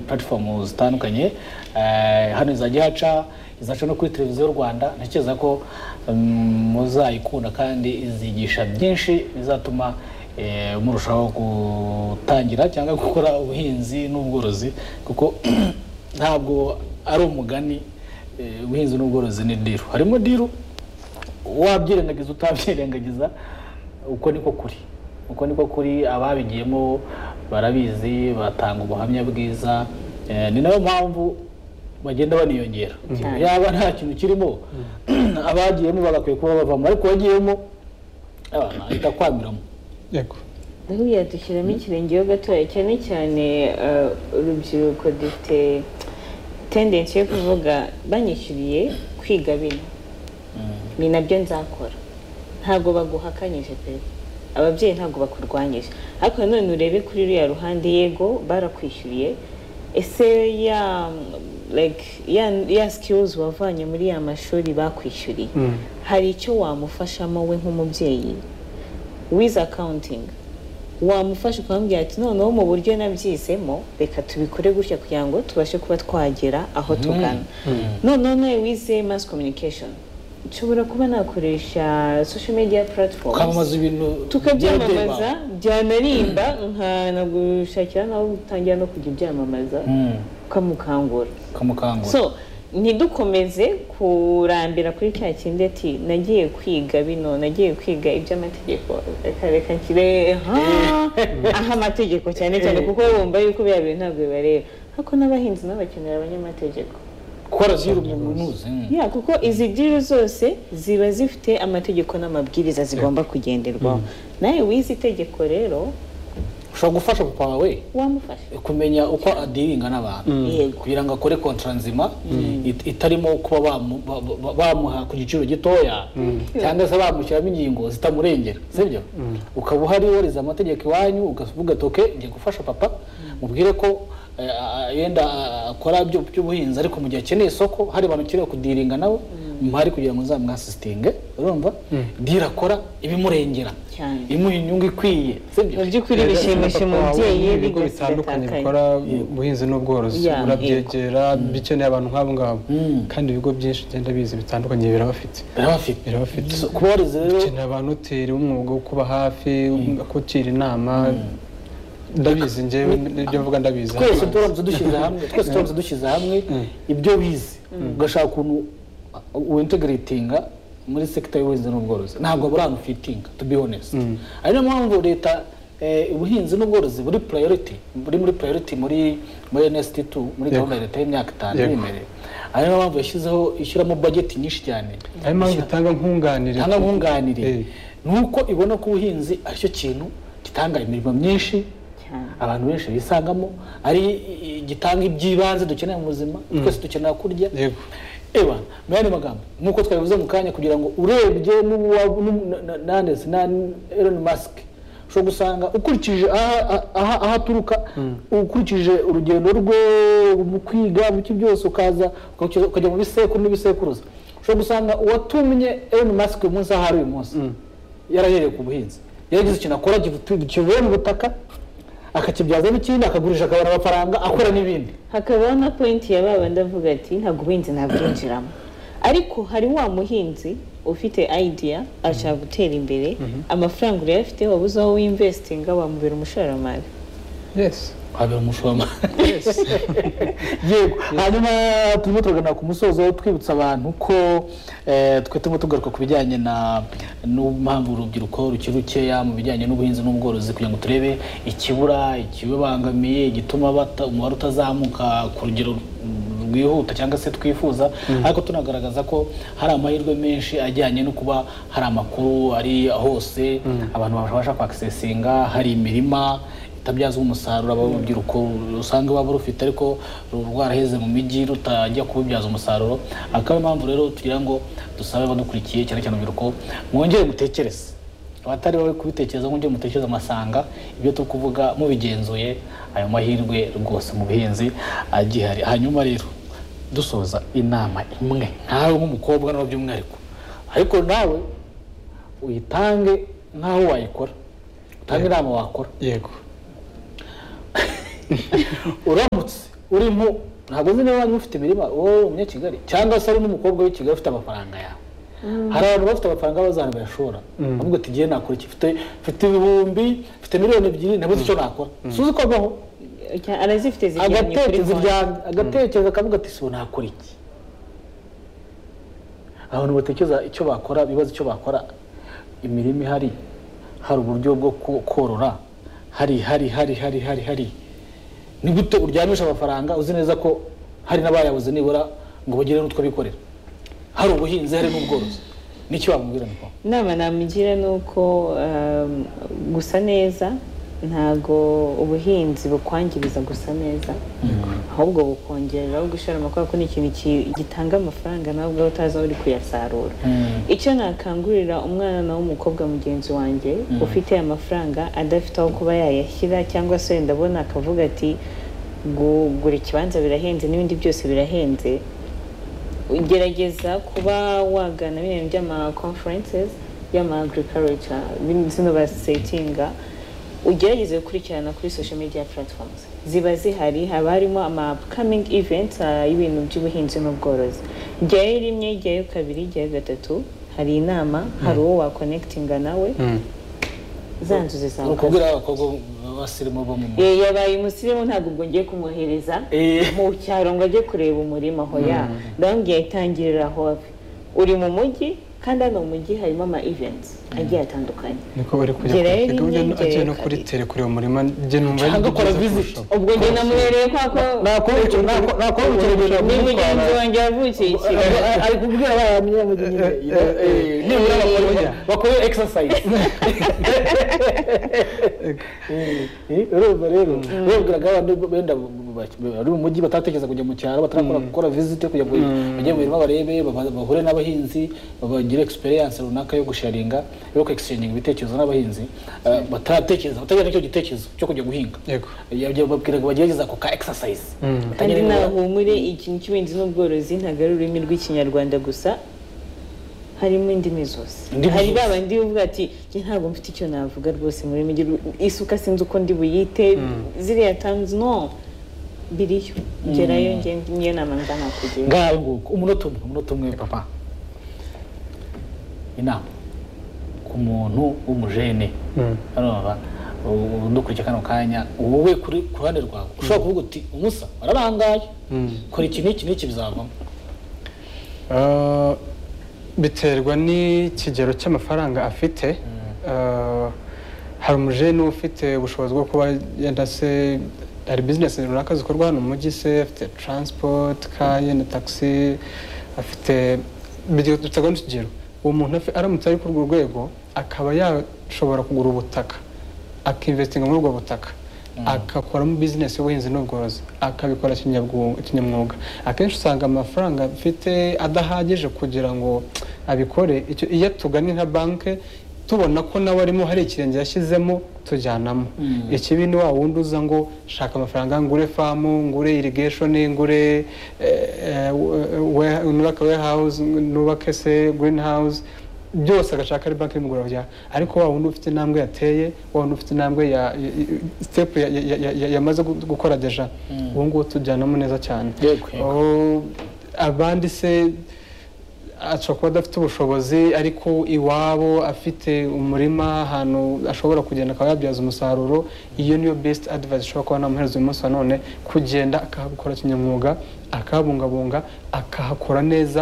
platform zitandukanye eh, hano izajya ihaca izaca no kuri televiziyo rwanda ntekereza ko mm, muzayikunda kandi izigisha byinshi bizatuma eh, murushaho gutangira cyangwa gukora ubuhinzi n'ubworozi kuko ntabwo ari umugani eh, ubuhinzi n'ubworozi ni diru harimo diru wabyirengagiza utabyirengagiza uko niko kuri uko niko kuri ababigiyemo barabizi batanga ubuhamya bwiza Eh, ni nayo mpamvu bagenda baniyongera Cyane. yaba nta kintu kirimo abagiyemo bagakwiye kuba bavamo ariko wagiyemo ahita kwamiramo yego buriya dushyiramo ikirenge ho gatoya cyane cyane eh, urubyiruko dufite tendensi yo kuvuga banyishyuriye kwiga bino ni nabyo nzakora ntabwo baguhakanyije pe ababyeyi ntabwo bakurwanyije ariko nanone urebe kuri ruriya ruhande yego barakwishyuriye ese ya like ya, ya skills wavanye muri ya mashuri bakwishyuriye hari icyo wamufashamo we nk'umubyeyi with accounting wamufasha ukamubwira ati noneho mu buryo nabyizemo reka tubikore gutya kugira ngo tubashe kuba twagera aho tugana noneho nawe wize mass communication nshobora kuba nakoresha social media platforms kwamamaza ibintu tukabyamamaza by'ababyeyi byanarimba nkanagushakira nawe utangira no kujya ubyamamaza bawe. Mm, ukamukangura ukamukangura so ntidukomeze kurambira kuri cya kindi ati nagiye kwiga bino nagiye kwiga iby'amategeko reka reka nshyire ha aho amategeko cyane cyane kuko bumva yuko biriya bintu ntabwo bibareba ariko n'abahinzi nabo bakenera abanyamategeko gukora zero umunuzi ya kuko izi diri zose ziba zifite amategeko n'amabwiriza zigomba kugenderwaho nawe wize itegeko rero ushobora gufasha papa wawe wamufasha kumenya uko adiringa n'abantu Yego. kugira ngo akore kontra nzima it- itarimo kuba bamu- ba- ba- bamuha ku giciro gitoya cyangwa se bamushyiramo ingingo zitamurengera sibyo ukaba uhari wariza amategeko iwanyu ukavuga ati "Okay, ngiye gufasha papa mubwire ko eh, ah, yenda ah, akora ibyo- by'ubuhinzi ariko mu gihe akeneye isoko hari abantu ukeneye kudiringa nawe muhari kugira ngo uzamwasisitinge urumva dira akora ibimurengera Cyane. imuha inyungu ikwiye sibyo mu by'ukuri bishimisha umubyeyi ibigo bigatuma bitandukanye atakaye. bikora ubuhinzi n'ubworozi Yeah, urabyegera bikeneye abantu nk'abo ngabo Mm. kandi ibigo byinshi ugenda bizi bitandukanye birabafite birabafite birabafite So, kuba warize rero ukenera abantu utera umwuga wo kuba hafi kugira inama ndabizi njyewe ibyo mvuga ndabizi twese turamutse dushyize hamwe twese turamutse dushyize hamwe ibyo bize ugashaka ukuntu wintegaratinga muri sekita y'ubuhinzi n'ubworozi ntabwo burano fitinga to be honest ari nayo mpamvu leta eh, ubuhinzi n'ubworozi buri priority buri muri priority muri muri NST2 muri gahunda ya leta y'imyaka itanu Yego. iri imbere ari nayo mpamvu yashyizeho ishyiramo budget nyinshi cyane hari impamvu itanga nkunganire cyangwa nkunganire Eh. ni uko ibona ko ubuhinzi aricyo kintu gitanga imirimo myinshi Cyane. abantu benshi bisangamo ari i- gitanga iby'ibanze dukeneye mu buzima twese dukenera kurya yego eba mu yandi magambo nk'uko twabivuze mu kanya kugira ngo urebye n'uwa- n'u- na- na- nandese na Elon Musk ushobora gusanga ukurikije aha- aha- aha- aho aturuka ukurikije urugendo rwe mu kwiga mu ki byose ukaza ukajya- ukajya mu bisekuru n'ibisekuruza ushobora gusanga uwatumye Elon Musk uyu munsi aho ari uyu munsi yarahereye ku buhinzi yaragize ikintu akora gifu- kivuye mu butaka akakibyazamo ikindi akagurisha akabona amafaranga akora n'ibindi hakabaho na pointi ya baba ndavuga ati ntabwo ubuhinzi nabwinjiramo ariko hari wa muhinzi ufite idea ashaka gutera imbere amafaranga urayafite wabuze aho winvestinga wamubera umushoramari yesi habera umushomari yego hanyuma turimo turagana ku musozo twibutsa abantu ko eh, twe turimo tugaruka ku bijyanye na n'impamvu urubyiruko rukiri rukeya mu bijyanye n'ubuhinzi n'ubworozi kugira ngo turebe ikibura ikibibangamiye igituma bata umubare utazamuka ku rugero rwihuta cyangwa se twifuza ariko tunagaragaza ko hari amahirwe menshi ajyanye no kuba hari amakuru ari hose abantu babasha kwakisesinga hari imirima itabyazwa umusaruro aba urubyiruko usanga baba rufite ariko ru- rwaraheze mu mijyi rutajya kuwubyaza umusaruro akaba ariyo mpamvu rero tugira ngo dusabe abadukurikiye cyane cyane urubyiruko mwongere mutekereze abatari bawe kubitekereza nk'ibyo mutekereza amasanga ibyo turi kuvuga mubigenzuye ayo mahirwe rwose mu buhinzi agihari hanyuma rero dusoza inama imwe nkawe nk'umukobwa nawe by'umwihariko ariko nawe uyitange nk'aho wayikora utange inama wakora yego uramutse uri mu ntabwo uzi niba ufite imirima wowe umunyakigali cyangwa se ari n'umukobwa w'i kigali ufite amafaranga yawe hari abantu bafite amafaranga bazi ahantu bayashora bavuga ati ngiye nakora iki mfite mfite ibihumbi mfite miliyoni ebyiri nabuze icyo nakora suzi ko agaho arazifite ziryamye kuri agatekereza konti ibyanjye agatekereza akavuga ati si ubu nakora iki abantu batekereza icyo bakora bibaza icyo bakora imirima ihari hari uburyo bwo ko- korora hari hari hari hari hari hari ni gute uryamisha amafaranga uzi neza ko hari n'abayabuze nibura ngo bagire n'utwo bikorera hari ubuhinzi hari n'ubworozi n'icyo wamubwira niko inama namugira ni uko um, gusa neza ntago ubuhinzi bukwangiriza gusa neza ahubwo bukongera ahubwo ushobora amakuru ko ni ikintu ki- gitanga amafaranga nawe ubwawe utazi aho uri kuyasarura icyo nakangurira umwana w'umukobwa mugenzi wanjye ufite amafaranga adafite aho kuba yayashyira cyangwa se wenda abona akavuga ati gugura ikibanza birahenze n'ibindi byose birahenze ugerageza kuba wagana bino by'ama conferences y'ama agriculture bino zino basetinga ugerageze gukurikirana kuri social media platforms ziba zihari haba harimo ama upcoming events ah, y'ibintu by'ubuhinzi n'ubworozi jyayo rimwe jyayo kabiri jyayo gatatu hari inama hari uwo wakonekitinga nawe za nzuzi ni zawe ukubwira abakobwa b'abasirimu bo mu mu Eh, yabaye umusirimu ntabwo ubwo ngiye kumwohereza Eh. mu cyaro ngo ajye kureba umurima aho ya ndababwiye itangirira aho ave uri mu mujyi kandi hano mu mujyi harimo ama events agiye atandukanye niko bari kujya Gereri kuri gahunda nyingerere no- agiye no kuri kabiri. tere kureba umurima njye numva ari cyangwa byo akora byiza visiti kurushaho. ubwo ubwo namwereye kwa ko nakora ubukerarugendo ni mugenzi wanjye wavukiye i kigali ari kubwira abana nyamugenge nibura bakora bakora exercise urumva rero babwiraga abana benda bari mu mujyi batatekereza kujya mu cyaro batarakora gukora visit kugira ngo bajye mu mirima barebe baba- bahure n'abahinzi bagire experience runaka yo gusharinga yo kwexchanginga ibitekerezo n'abahinzi eh, bataratekereza batagira n'icyo gitekerezo cyo kujya guhinga Yego. Yabyo babwiraga bagerageza ako ka exercise kandi Batangira gukora- nahumure ikintu cy'ubuhinzi n'ubworozi ntabwo ari ururimi rw'ikinyarwanda gusa harimo indimi zose Indimi hari zose. ba bandi bavuga ati "Njye ntabwo mfite icyo navuga rwose mu rurimi rw'i- isuka sinzi uko ndi buyite ziriya tanzi no biriyo gerayo njye niyo nama njyana kugira ngaho nguko umunota umwe umunota umwe papa inama ku muntu w'umujene Mm. hano baba ndukurikiye kano kanya wowe kuri ku ruhande rwawe ushobora kuvuga uti umusa wararangaye Mm. kora iki n'iki n'iki bizavamo Ah, biterwa n'ikigero cy'amafaranga afite Ah, hari umujene uba ufite ubushobozi bwo kuba yenda se hari bizinesi runaka zikorwa hano mu mujyi se afite transport ka yenda taxi afite bige- biterwa n'ikigero uwo muntu afi- aramutse ari kuri urwo rwego akaba yashobora kugura ubutaka akinvestinga muri ubwo butaka agakoramo bizinesi y'ubuhinzi n'ubworozi akabikora kinyabwu- kinyamwuga akenshi usanga amafaranga afite adahagije kugira ngo abikore icyo iyo tuganye nka banki tubona ko nawe arimo hari ikirenge yashyizemo tujyanamo ikibi ni wa wundi uza ngo shaka amafaranga ngure famu ngure irigation ngure eh, eh, we- nubake warehouse nubake se green house byose agashaka ari banki y'umugoroba bya ariko wa wundi ufite intambwe yateye wa wundi ufite intambwe ya ya- ya- step ya- ya- ya- ya- yamaze gu- gukora deja ubu ngubu tujyanamo neza cyane Yego, yego. Oh, abandi se ashobora kuba adafite ubushobozi ariko iwabo afite umurima ahantu ashobora kugenda akaba yabyaza umusaruro iyo niyo best advice ishobora kuba namuhereza uyu munsi wa none kugenda akahakora kinyamwuga akahabungabunga akahakora neza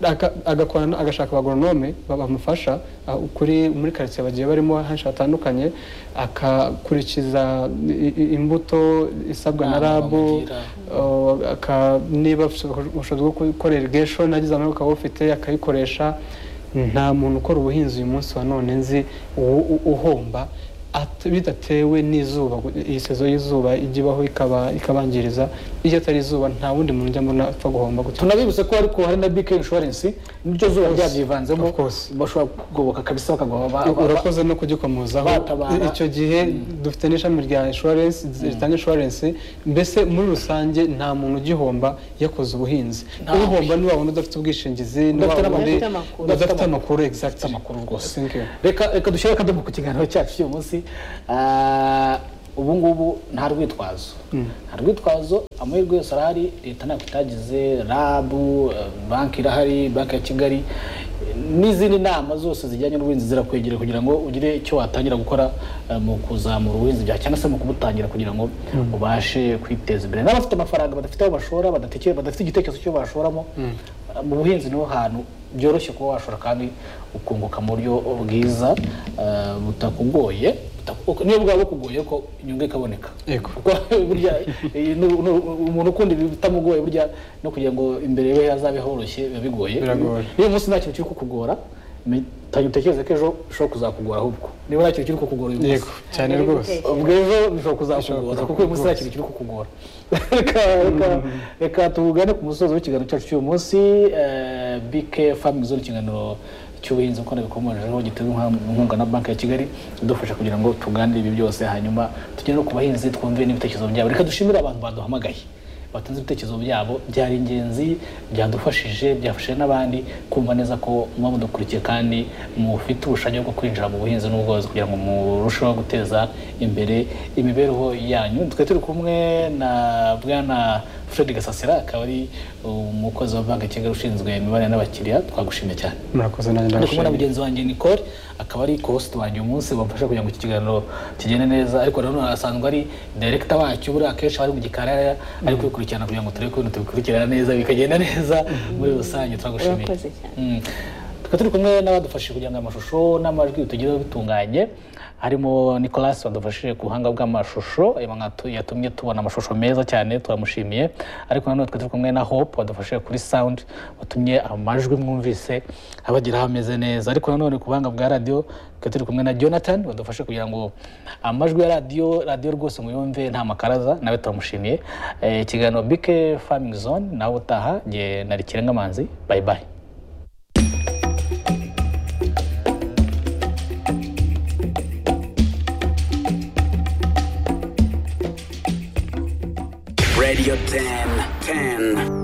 aka- agakorana agashaka abagoronome ba- bamufasha ah, kuri muri karitsiye bagiye barimo henshi hatandukanye akakurikiza i- i- imbuto isabwa na Inama rabu bamugira. Uh, aka- niba ushobora- ubushobozi bwo gukora irigation nagize amahirwe ukaba ufite akayikoresha nta muntu ukora ubuhinzi uyu munsi wa none nzi u- u- uhomba at- bidatewe n'izuba gu- iyi sezo y'izuba ijya ibaho ikaba ikabangiriza iyo atari izuba nta wundi muntu njya mbona apfa guhomba gutya tunabibutse ko ariko hari na bike insurance n'iryo zuba ryabyivanzemo Of course. bashobora kugoboka kabisa bakagoba ba- ba- ba- urakoze no kugikomozaho batabara. icyo gihe dufite n'ishami rya insurance ritanga insurance mbese muri rusange nta muntu ugihomba yakoze ubuhinzi Ntawe. uhomba ni wa wundi udafite ubwishingizi ni wa Udafite wundi amakuru. udafite amakuru exact amakuru rwose Thank you. reka reka dushyire akadomo ku kiganiro cyacu cy'uyu munsi Ah, ubu ngubu nta rwitwazo nta rwitwazo amahirwe yose arahari leta ntabwo itagize rabu eh, banki irahari banki ya kigali eh, n'izindi nama zose zijyanye n'ubuhinzi zirakwegera kugira ngo ugire icyo watangira gukora eh, mu kuzamura ubuhinzi byawe cyangwa se mu kubutangira kugira ngo ubashe kwiteza imbere n'abafite amafaranga badafite aho bashora badatekeye- badafite igitekerezo cyo bashoramo eh, mu buhinzi niho hantu byoroshye kuba washora kandi ukunguka mu buryo bwiza eh, butakugoye butaku- niyo bwaba bukugoye ko inyungu ikaboneka Yego. kuko burya iyi ni- ni- umuntu ukunda ibi bitamugoye burya no kugira ngo imbere we hazabe horoshye biba bigoye Biragoye. uyu munsi nta kintu kiri kukugora tangira utekereze ko ejo bishobora kuzakugora ahubwo niba nta kintu kiri kukugora uyu munsi yego cyane rwose ubwo ejo bishobora kuzakugora kuko uyu munsi nta kintu kiri kukugora reka reka- reka tugane ku musozo w'ikiganiro cyacu cy'uyu munsi eh, bk farming zone ikiganiro cy'ubuhinzi kuko bikomejeho giterwa inkunga- inkunga na banki ya kigali idufasha kugira ngo tuganire ibi byose hanyuma tugere no ku bahinzi twumve n'ibitekerezo byabo reka dushimire abantu baduhamagaye batanze ibitekerezo byabo byari ingenzi byadufashije byafashije n'abandi kumva neza ko muba mudukurikiye kandi mufite ubushake bwo kwinjira mu buhinzi n'ubworozi kugira ngo murusheho guteza imbere imibereho yanyu twe turi kumwe na bwana fred gasasira akaba ari umukozi wa banki ya kigali ushinzwe imibanire n'abakiriya twagushimye cyane murakoze nanjye ari kumwe na ndagushimiye mugenzi wanjye Nicole akaba ari host wanjye uyu munsi bamfasha kugira ngo iki kiganiro kigende neza ariko nanone asanzwe ari director wacyo buriya akenshi bari mu gikarara ari kubikurikirana kugira ngo turebe ko ibintu tubikurikirana neza bikagenda neza muri rusange turagushimiye Urakoze cyane. Mm. tukaba turi kumwe n'abadufashije kugira ngo amashusho n'amajwi tugereho bitunganye harimo nicolas wadufashije ku buhanga bw'amashusho eh, nka tu- yatumye tubona amashusho meza cyane turamushimiye ariko nanone twari turi kumwe na hope wadufashije kuri sound watumye amajwi mwumvise abageraho ameze neza ariko nanone ku buhanga bwa radiyo twari turi kumwe na jonathan wadufashe kugira ngo amajwi ya radiyo radiyo rwose muyumve nta makaraza nawe turamushimiye Eh, ikiganiro bike farming zone nawe utaha nge nari kirenga manzi bye bye Radio 10, 10.